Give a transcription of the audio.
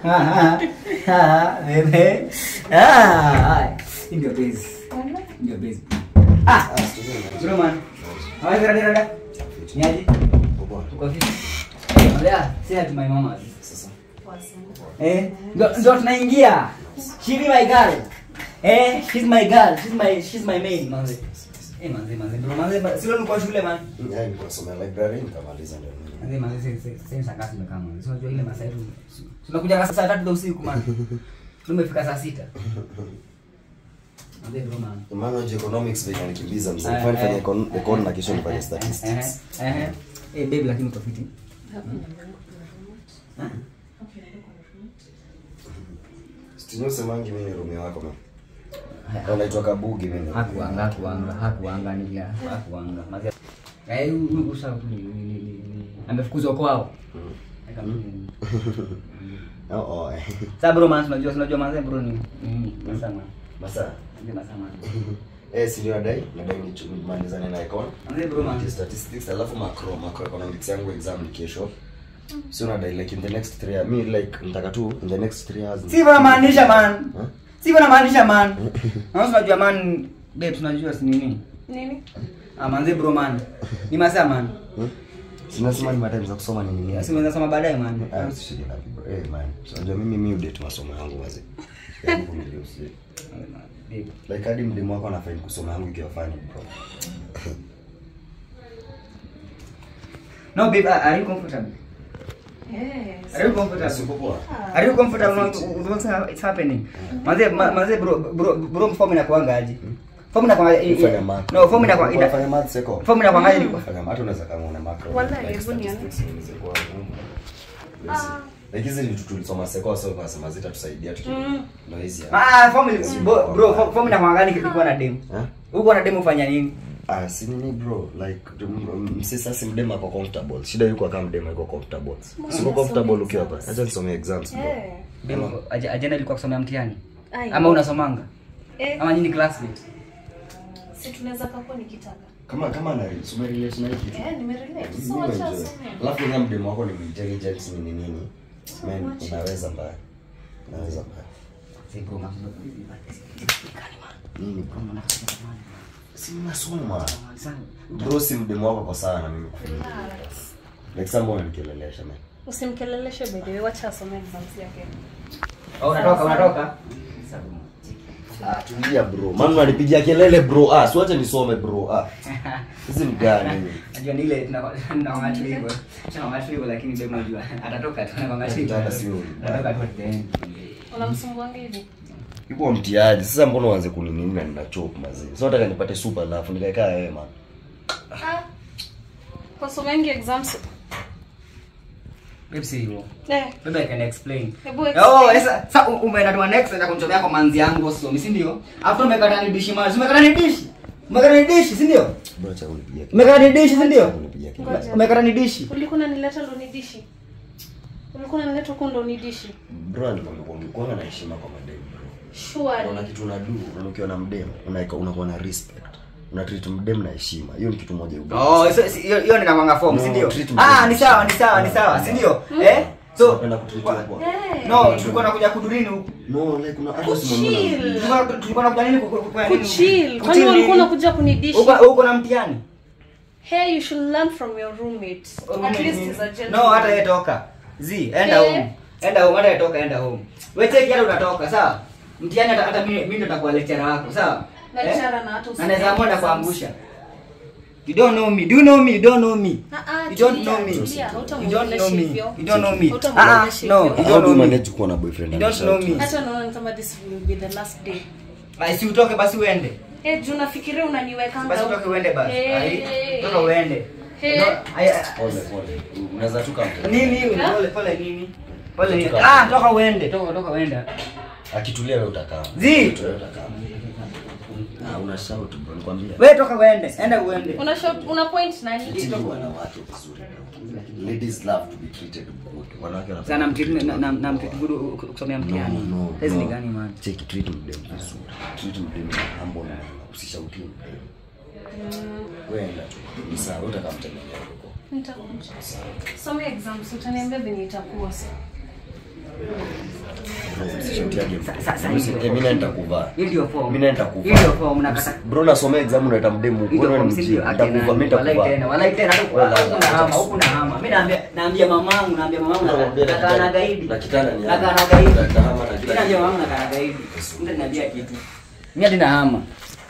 Ah, ah, bebe. Ah, hii ndio base. Ndio base. Ah, bro man. Hawa rada rada. Niaje? Uko vipi? Malia, say hi to my mama. Eh, ndo ndo tunaingia. She be my girl. Eh, she's my girl. She's my she's my maid, manze. Eh, manze, manze. Bro, manze, sio nilikuwa shule man. Manze, manze, sasa sasa saa ngapi nimekaa manze? Sio unajua ile masaa yetu. Tunakuja saa tatu za usiku man. Tumefika saa sita. Manze, bro man. na kesho nifanye statistics Eh, eh, eh. Eh, babe lakini uko fiti. stinyosemangi mimi rume wako ma anaitwa kabugi mimi Hakuanga, hakuanga, hakuanga ni vile hakuanga. Mazi. Eh, huyu usa ni ni ni ni. Amefukuzwa kwao. Eka mimi. oh, oh, eh. Sasa bro man, unajua unajua manze bro ni nini? Nasema. masaa Ndio nasema. eh si ndio nadai nadai ni nimalizane na econ Manze bro man. statistics alafu macro macroeconomics yangu exam ni kesho sio nadai like in the next three years mi like nataka tu in the next three years Si bana maanisha man. Huh? Si bana maanisha man. Na unajua man, babe tunajua si nini? Nini? Ah manze bro man. Ni masaa man. Hmm? sinasema ni matime za kusoma ni nini Asi unaweza soma baadaye man. Ah, usishike na bro. Eh, man. So, unajua mimi mi udate masomo yangu wazi. Yaani kuvumilia usi- Babe. Like hadi mdemu wako anafanya kusoma yangu ikiwa funny bro. No babe, are are you comfortable? Yes. Are you comfortable? Siko poa. Are you comfortable with what's ha- it's happening? Manze ma- manze bro bro bro form inakuanga aje? Form inakuanga Ufanya math. No, form inakuanga Unafanya ina math seko. form inakuanga aje? Unafanya math unaweza kama una macro. Wallahi, like hebu nione. statistics inaweza kuwa ngumu. Yes. Like hizi vitu tulisoma seko so kwa sema zitatusaidia tuki. Mm. Ndio hizi. hapa. Ah, form ili- bro, bro form- form inakuanga gani kilikuwa na demo? Eh? Uko na demo ufanya nini? Ah, si nini bro like msisa si mdema ako comfortable shida yuko kama mdema yuko comfortable siko comfortable ukiwa hapa acha nisome exams bro Eh. Demo aje- ajenda ilikuwa kusomea mtihani. Ai. Ama unasomanga? Eh, Ama nyinyi classmate? si tunaweza kakuwa nikitaka. kama kama na sume relate na hiki kitu Eh, nimerelate. So Mimi wacha enjoy. asome. alafu kama mdemo wako ni intelligent nini nini man much. unaweza mbaya unaweza mbaya Si bro, man. nini bro si nasoma bro si mdemo wako kwa sawa na mimi Relax. like someone anikelelesha man Usimkeleleshe by the way, wacha asome exams yake. Oh, unatoka unatoka? ah tulia bro maana unanipigia kelele bro ah siwache nisome bro ah hizi ni gani Najua ni ile tunakwanga tu hivyo. Tunakwanga tu hivyo lakini babe unajua atatoka tu nakwanga tu hivyo. Dada sio. Atatoka tu at the end. Unamsumbuanga hivi? Ipo mtiaji. Sasa mbona uanze kuninini na nina chop mazee. So nataka nipate super alafu nikaekaa wewe man. Ah. Wasomengi exams. Babe si hivyo. Eh, Babe I can explain. hebu Oh, explain. sasa sasa u- umeenda tu next na kumchomea kwa manzi yangu usomi, si ndio? After umekata ni dishi maji. Umekata ni dishi. Umekata ni dishi, si ndio? Bro cha kunipigia. Umekata ni dishi, si ndio? Kunipigia kelele. Ngoja. Umekata ni dishi. Ulikuwa unanileta ndo nidishi. Ulikuwa unanileta huko ndo nidishi. Bro nikwambia kwa kuwa na heshima kwa madem bro. Unaona Surely. kitu unadu, unaona ukiwa na mdem, unaika unakuwa na respect. Una treat mdem na heshima. Hiyo ni kitu moja ubaya. Oh, so- si- hiyo hiyo ni nakwanga form, si No, ndio? treat Ah, me. ni sawa, ni sawa, ni sawa, si ndio? Eh? So Unapenda kutreatiwa kwa. Eh. No, tulikuwa nakuja kudurini huku. No, like una hata Kuchill. usimwone. Tulikuwa tulikuwa nakuja nini ku- ku- kufanya nini? Kuchill. Kwani Kuchill ulikuwa nini? unakuja kunidishi? Uko uko na mtihani? Hey, you should learn from your roommate. At least he's a gentleman. No, hata yeye toka. Zi, enda Eh. home. Enda home, hata yeye toka, enda home. Wewe cheki hata utatoka, sawa? Mtihani hata hata mimi mimi ndo nitakuwa lecturer wako, sawa? Lecturer na hata Na usome naweza mwenda exams. kuangusha. You don't know me. Do you know me? You don't know me. Ah, ah, You don't tulia, know me. tulia, You don't hautamwongelesha know me. hivyo. You don't know me. Hautamwongelesha Ah, no. hivyo. You How don't do you know me. manage kuwa na boyfriend? You don't anashout? know me. hata naona ni kama this will be the last day Basi utoke basi uende. Eh, juu nafikiria unaniwekanga Basi utoke uende basi. Eh. Ai, Toka uende. Eh. No, ai- ai- Pole pole. Unaweza tu kama. Nini? Ha? Pole pole nini? Pole nini? Toka. Ah, toka uende. Toka toka uende. Akitulia wewe utakaa. Zi. Wewe utakaa. Ah, una shout bro, nikwambia. Wewe toka uende. Enda uende. una shop, una point nani Treat wanawake vizuri. Ladies love to be treated good. Wanawake wanapenda Sana mtiti na na na mtiti gudu kusomea mtihani. No, no, Hizi ni no. gani man? Cheki, treat mdem vizuri. Treat mdem na humble na usishauti mdem. Wewe enda tu. Ni sawa, wewe utakamtembelea huko. nitakuja some exams utaniambia venye itakuwa sa Usishutiage. Sa- sa- sa- Usi- eh, mimi naenda kuvaa. Hiyo ndio form. Mimi naenda kuvaa. Hiyo ndio form nakata. Bro nasomea exam unaita mdemu. Hiyo Wewe form ni si mjinga. ndio? Ati Nitakuvaa, mimi nani? Walai nitakuvaa. tena, walai tena. Huku Wala, na hama, hata- huku na hama. Mimi naambia naambia mamangu, naambia mamangu na Nakwambia na nakaa na kitanda- gaidi. na kitanda ni Nakaa hama. na gaidi. Na- na hama na kila Mimi naambia kitu. mamangu nakaa na gaidi. Mtu ananiambia kitu. Mimi hadi na hama.